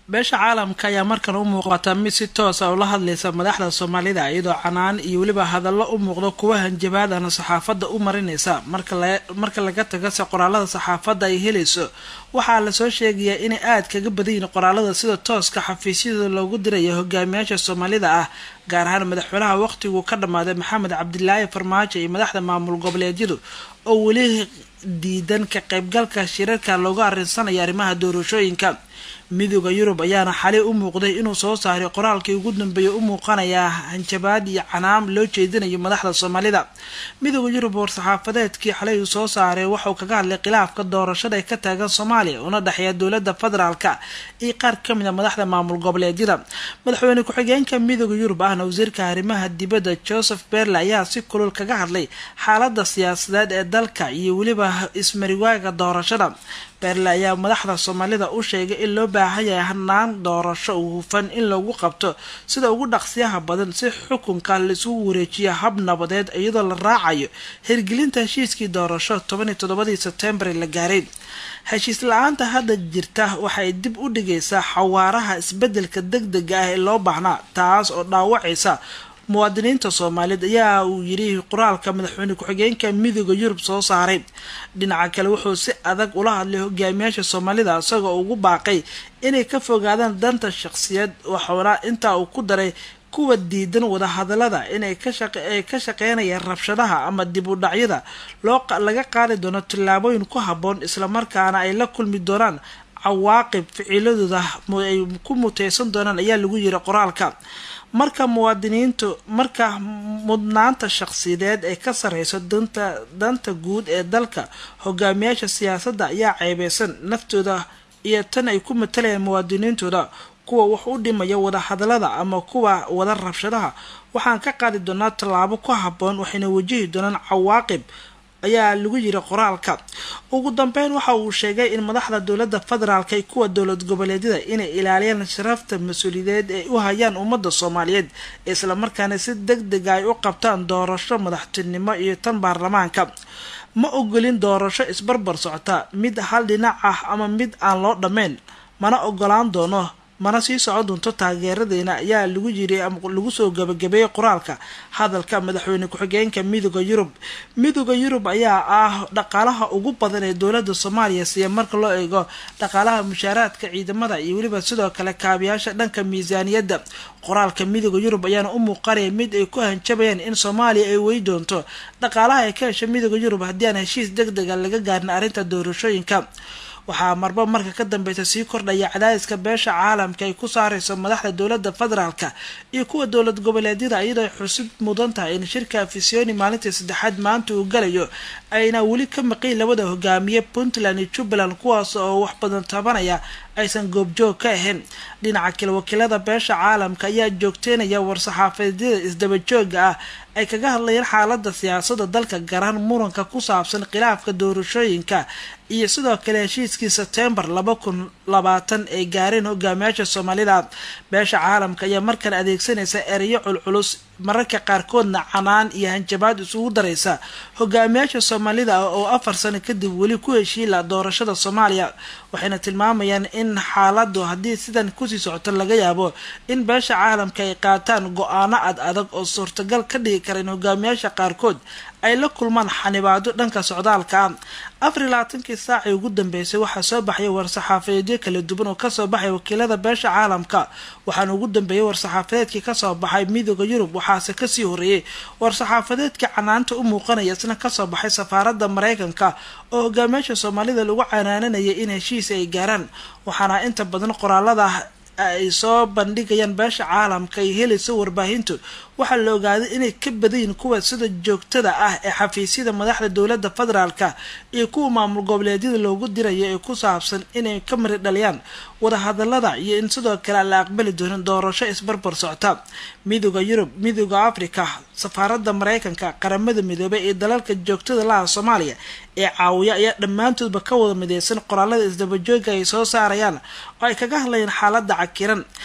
beesha caalamka ayaa markan u muuqata mid si toosa ula hadlaysa madaxda soomaalida iyadoo canaan iyo weliba hadallo u muuqdo kuwa hanjabaadana saxaafadda u marinaysa marka laga tagase qoraalada saxaafadda ay helayso waxaa lasoo sheegayaa inay aad kaga badanyihin qoraalada sida tooska xafiisyada loogu diraya hogaamiyaasha soomaalida ah gaar ahaan madaxweynaha waqhtiguu ka dhammaaday maxamed cabdilaahi farmaajo iyo madaxda maamul goboleedyadu oo weli diidan ka qaybgalka shirarka loogu arinsanayo arrimaha doorashooyinka midooda yurub ayaana xalay u muuqday inuu soo saaray qoraalkii ugu dambeeyay u muuqanayaa hanjabaad iyo canaam loo jeedinayo madaxda soomaalida midooda yurub war-saxaafadeedkii xalay uu soo saaray waxauu kaga hadlay khilaafka doorashada ee ka taagan soomaaliya una dhexeeya dowlada federaalka iyo qaar kamid a madaxda maamul goboleedyada madaxweyne ku-xigeenka midooda yurub ahna wasiirka arrimaha dibadda joseph berle ayaa si kulul kaga hadlay xaalada siyaasadeed ee dalka iyo weliba ismariwaaga doorashada berle ayaa madaxda soomaalida u sheegay in loo baahan yahay hanaan doorasho hufan in lagu qabto sida ugu dhaqsiyaha badan si xukunka laisugu wareejiyo hab nabadeed iyadoo la raacayo hirgelinta heshiiskii doorasho toban iyo toddobadii sebtembar la gaaray heshiis la-aanta hadda jirta waxay dib u dhigaysaa xawaaraha isbedelka deg dega ah ee loo baahnaa taas oo dhaawacaysa muwaadiniinta soomaaliyeed ayaa uu yidhi qoraalka madaxweyne ku-xigeenka midooda yurub soo saaray dhinaca kale wuxuu si adag ula hadlay hogaamiyaasha soomaalida isagoo ugu baaqay inay ka fogaadaan danta shaqsiyeed waxauna intaa uu ku daray kuwa diidan wadahadalada inay ay ka shaqeynayaan rabshadaha ama dib u dhacyada loo laga qaadi doono tillaabooyin ku habboon islamarkaana ay la kulmi doonaan cawaaqib ficiladooda ay ku muteysan doonaan ayaa lagu yiri qoraalka marka muwaadiniintu marka mudnaanta shaqsiyadeed ee ka sareyso danta danta guud ee dalka hogaamiyaasha siyaasadda ayaa ceebeysan naftooda iyo tan ay ku matalayaan muwaadiniintooda kuwa wax u dhimaya wadahadalada ama kuwa wada rabshadaha waxaan ka qaadi doonaa tallaabo ku habboon waxayna wajihi doonaan cawaaqib ayaa lagu yiri qoraalka ugu dambeyn waxa uu sheegay in madaxda dowlada federaalka iyo kuwa dowlad goboleedyada inay ilaaliyaan sharafta mas-uuliyadeed ay u hayaan ummadda soomaaliyeed islamarkaana si deg dega ay u qabtaan doorasho madaxtinimo iyo tan baarlamaanka ma ogolin doorasho isbarbar socota mid hal dhinac ah ama mid aan loo dhammayn mana ogolaan doono mana sii socon doonto taageeradeena ayaa lagu yiri lagu soo gabagabeeyey qoraalka hadalka madaxweyne ku-xigeenka midooda yurub midooda yurub ayaa ah dhaqaalaha ugu badan ee dowlada soomaaliya siiya marka loo eego dhaqaalaha mushaaraadka ciidamada iyo weliba sidoo kale kaabiyaasha dhanka miisaaniyadda qoraalka midooda yurub ayaana u muuqanaya mid ay ku hanjabayaan in soomaaliya ay wey doonto dhaqaalaha ay ka hesha midooda yurub haddii aan heshiis deg dega laga gaarin arrinta doorashooyinka waxaa marba marka ka dambeysa sii kordhaya cadaadiska beesha caalamka ay ku saareyso madaxda dowlada federaalka iyo kuwa dowlad goboleedyada iyadoo ay xusid mudan tahay in shirka afisyooni maalintii saddexaad maanta uu galayo ayna weli ka maqayn labada hogaamiye puntland iyo jubbaland kuwaas oo wax badan tabanaya aysan goobjoog ka ahayn dhinaca kale wakiilada beesha caalamka ayaa joogteynaya war-saxaafadyada isdabajooga ah ay kaga hadlayeen xaalada siyaasada dalka garaan muranka ku saabsan khilaafka doorashooyinka iyo sidoo kale heshiiskii sebtembar laba kun labaatan ay gaareen hogaamiyaasha soomaalida beesha caalamka ayaa markan adeegsanaysa ereyo culculus mararka qaarkoodna canaan iyo hanjabaad isugu daraysa hogaamiyaasha soomaalida oo afar sano kadib weli ku heshiila doorashada soomaaliya waxayna tilmaamayaan in xaaladu haddii sidan kusii socoto laga yaabo in beesha caalamka ay qaataan go-aano ad adag oo suurtagal ka dhigi kara in hogaamiyaasha qaarkood ay la kulmaan xanibaado dhanka socdaalka ah afar iyo labaatankii saacii ugu dambeysay waxaa soo baxaya war-saxaafadeedyo kala duwan oo kasoo baxay wakiilada beesha caalamka waxaana ugu dambeeyay war-saxaafadeedkii kasoo baxay midooda yurub waxaase kasii horeeyey war-saxaafadeedkii canaanta u muuqanaya isna kasoo baxay safaarada mareykanka oo hogaamiyaasha soomaalida lagu canaananayay in heshiis ay gaaraan waxaana inta badan qoraalada ay soo bandhigayaan beesha caalamka ay helayso warbaahintu waxaa la ogaaday inay ka badayin kuwa sida joogtada ah ee xafiisyada madaxda dowlada federaalka iyo kuwa maamul goboleedyada loogu dirayo ee ku saabsan inay ka mari dhaliyaan wadahadalada iyo in sidoo kale aan la aqbali doonin doorasho isbarbar socta midooda yurub midooda africa safaarada mareykanka qaramada midoobay iyo dalalka joogtada laha soomaaliya ee caawiya ayaa dhammaantoodba ka wada mideysan qoraalada isdabajooga ay soo saarayaan oo ay kaga hadlayaan xaalada cakiran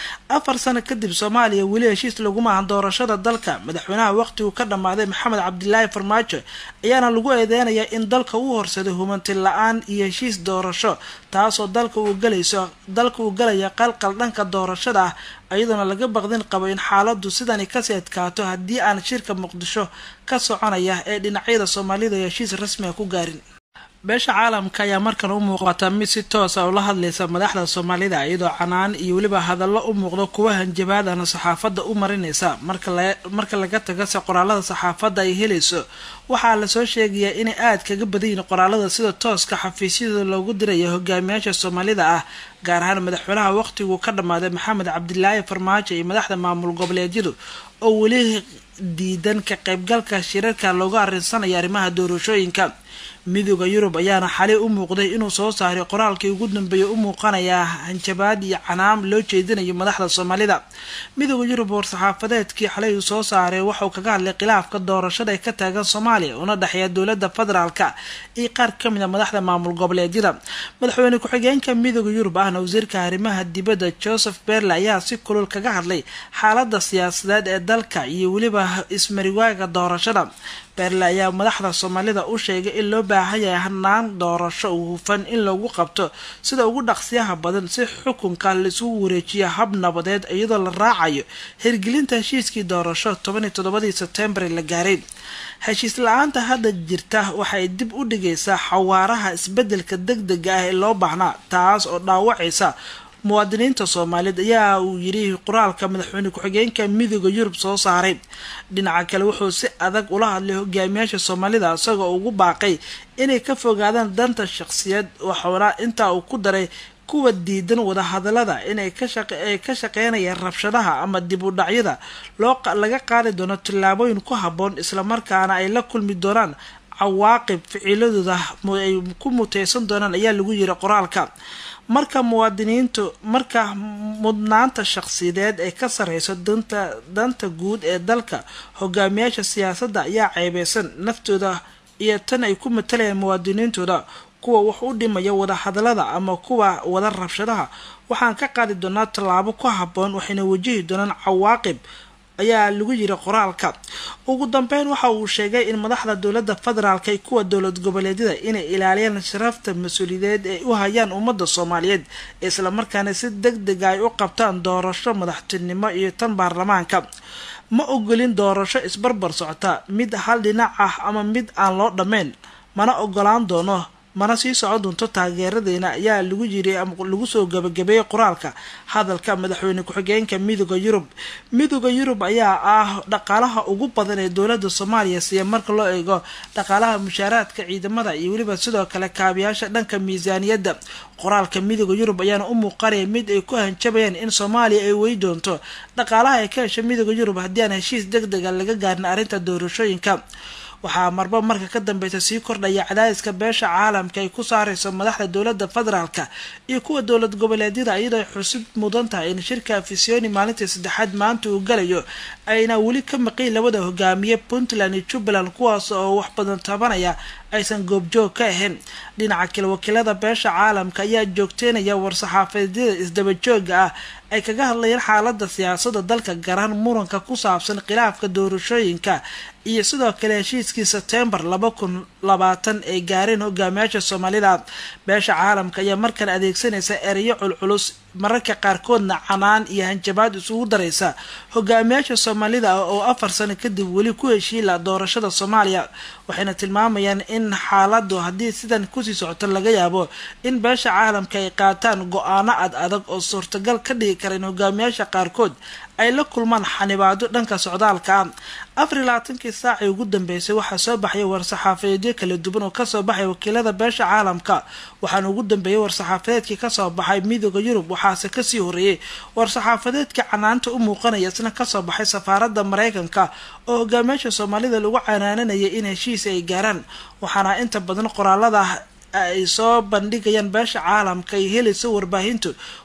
afar sano kadib soomaaliya weli heshiis laguma ahan doorashada dalka madaxweynaha waqtigu ka dhammaaday maxamed cabdilaahi farmaajo ayaana lagu eedeynayaa in dalka uu horsaday humanti la-aan iyo heshiis doorasho taasoo dalka uu galayso dalka uu galaya qalqal dhanka doorashada ah iyadoona laga baqdin qabo in xaaladu sidani kasii adkaato haddii aan shirka muqdisho ka soconaya ee dhinacyada soomaalida heshiis rasmiga ku gaarin beesha caalamka ayaa markan u muuqata mid si toosa ula hadlaysa madaxda soomaalida iyadoo canaan iyo weliba hadallo u muuqdo kuwa hanjabaadana saxaafadda u marinaysa marka laga tagase qoraalada saxaafadda ay helayso waxaa lasoo sheegayaa inay aad kaga badan yihiin qoraalada sida tooska xafiisyada loogu diraya hogaamiyaasha soomaalida ah gaar ahaan madaxweynaha waqtigu ka dhammaaday maxamed cabdilaahi farmaajo iyo madaxda maamul goboleedyadu oo weli diidan ka qaybgalka shirarka looga arrinsanaya arrimaha doorashooyinka midooda yurub ayaana xalay u muuqday inuu soo saaray qoraalkii ugu dambeeyay u muuqanayaa hanjabaad iyo canaam loo jeedinayo madaxda soomaalida midooda yurub war-saxaafadeedkii xalay uu soo saaray waxauu kaga hadlay khilaafka doorashada ee ka taagan soomaaliya una dhexeeya dowlada federaalka iyo qaar kamid a madaxda maamul goboleedyada madaxweyne ku-xigeenka midooda yurub ahna wasiirka arrimaha dibadda joseph berle ayaa si kulul kaga hadlay xaalada siyaasadeed ee dalka iyo weliba ismariwaaga doorashada berle ayaa madaxda soomaalida u sheegay in loo baahan yahay hanaan doorasho hufan in lagu qabto sida ugu dhaqsiyaha badan si xukunka laisugu wareejiya hab nabadeed iyadoo la raacayo hirgelinta heshiiskii doorasho toban iyo toddobadii sebtembar la gaaray heshiis la-aanta hadda jirta waxay dib u dhigaysaa xawaaraha isbedelka deg dega ah ee loo baahnaa taas oo dhaawacaysa muwaadiniinta soomaaliyeed ayaa uu yidhi qoraalka madaxweyne ku-xigeenka midooda yurub soo saaray dhinaca kale wuxuu si adag ula hadlay hogaamiyaasha soomaalida isagoo ugu baaqay inay ka fogaadaan danta shaqsiyeed waxauna intaa uu ku daray kuwa diidan wadahadalada inay kaay ka shaqeynayaan rabshadaha ama dib u dhacyada loo laga qaadi doono tillaabooyin ku habboon islamarkaana ay la kulmi doonaan cawaaqib ficiladooda ay ku muteysan doonaan ayaa lagu yiri qoraalka marka muwaadiniintu marka mudnaanta shaqsiyadeed ee ka sareyso danta danta guud ee dalka hogaamiyaasha siyaasadda ayaa ceebeysan naftooda iyo tan ay ku matalayaan muwaadiniintooda kuwa wax u dhimaya wadahadalada ama kuwa wada rabshadaha waxaan ka qaadi doonaa tallaabo ku habboon waxayna wajihi doonaan cawaaqib ayaa lagu yiri qoraalka ugu dambeyn waxa uu sheegay in madaxda dowlada federaalk iyo kuwa dowlad goboleedyada inay ilaaliyaan sharafta mas-uuliyadeed ay u hayaan ummadda soomaaliyeed islamarkaana si deg dega ay u qabtaan doorasho madaxtinimo iyo tan baarlamaanka ma ogolin doorasho isbarbar socota mid hal dhinac ah ama mid aan loo dhammayn mana ogolaan doono mana sii socon doonto taageeradeena ayaa lagu yiri lagu soo gabagabeeyey qoraalka hadalka madaxweyne ku-xigeenka midooda yurub midooda yurub ayaa ah dhaqaalaha ugu badan ee dowlada soomaaliya siiya marka loo eego dhaqaalaha mushaaraadka ciidamada iyo weliba sidoo kale kaabiyaasha dhanka miisaaniyadda qoraalka midooda yurub ayaana u muuqanaya mid ay ku hanjabayaan in soomaaliya ay wey doonto dhaqaalaha ay ka hesha midooda yurub haddii aan heshiis deg dega laga gaarin arrinta doorashooyinka waxaa marba marka ka dambeysa sii kordhaya cadaadiska beesha caalamka ay ku saareyso madaxda dowlada federaalka iyo kuwa dowlad goboleedyada iyadoo ay xusub mudan tahay in shirka afisyooni maalintii saddexaad maanta uu galayo ayna weli ka maqayn labada hogaamiye puntland iyo jubbaland kuwaas oo wax badan tabanaya aysan goobjoog ka ahayn dhinaca kale wakiilada beesha caalamka ayaa joogteynaya war-saxaafaedyada isdabajooga ah ay kaga hadlayeen xaalada siyaasada dalka garaan muranka ku saabsan khilaafka doorashooyinka iyo sidoo kale heshiiskii sebtembar laba kun labaatan ay gaareen hogaamiyaasha soomaalida beesha caalamka ayaa markan adeegsanaysa ereyo culculus mararka qaarkoodna canaan iyo hanjabaad isugu daraysa hogaamiyaasha soomaalida oo afar sano kadib weli ku heshiila doorashada soomaaliya waxayna tilmaamayaan in xaaladu haddii sidan kusii socoto laga yaabo in beesha caalamka ay qaataan go-aano ad adag oo suurtagal ka dhigi kara in hogaamiyaasha qaarkood ay la kulmaan xanibaado dhanka socdaalka ah afar iyo labaatankii saacii ugu dambeysay waxaa soo baxaya war-saxaafadeedyo kala duwan oo kasoo baxay wakiilada beesha caalamka waxaana ugu dambeeyay war-saxaafadeedkii kasoo baxay midooda yurub waxaase kasii horeeyay war-saxaafadeedkii canaanta u muuqanaya isna kasoo baxay safaarada mareykanka oo hogaamiyaasha soomaalida lagu canaananayay in heshiis ay gaaraan waxaana inta badan qoraalada ay soo bandhigayaan beesha caalamka ay helayso warbaahintu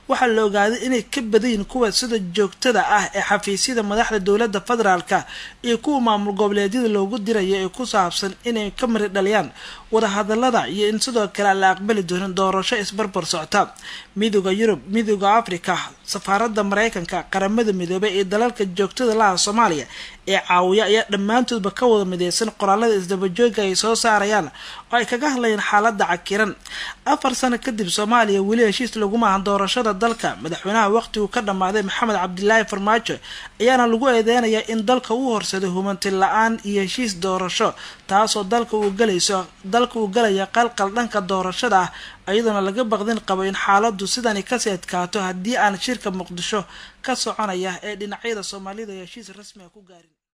waxaa la ogaaday inay ka badayin kuwa sida joogtada ah ee xafiisyada madaxda dowladda federaalka iyo kuwa maamul goboleedyada loogu dirayo ee ku saabsan inay ka mari dhaliyaan wadahadalada iyo in sidoo kale aan la aqbali doonin doorasho isbarbar socta midooda yurub midooda africa safaaradda mareykanka qaramada midoobay iyo dalalka joogtada laha soomaaliya ee caawiya ayaa dhammaantoodba ka wada mideysan qoraalada isdabajooga ay soo saarayaan oo ay kaga hadlayeen xaaladda cakiran afar sano kadib soomaaliya weli heshiis laguma ahan doorashada dalka madaxweynaha waqtigu ka dhammaaday maxamed cabdilaahi farmaajo ayaana lagu eedeynayaa in dalka uu horsaday humanti la-aan iyo heshiis doorasho taasoo dalka uu galayso dalka uu galaya qalqal dhanka doorashada ah iyadoona laga baqdin qabo in xaaladu sidani kasii adkaato haddii aan shirka muqdisho ka soconaya ee dhinacyada soomaalida heshiis rasmiga ku gaarin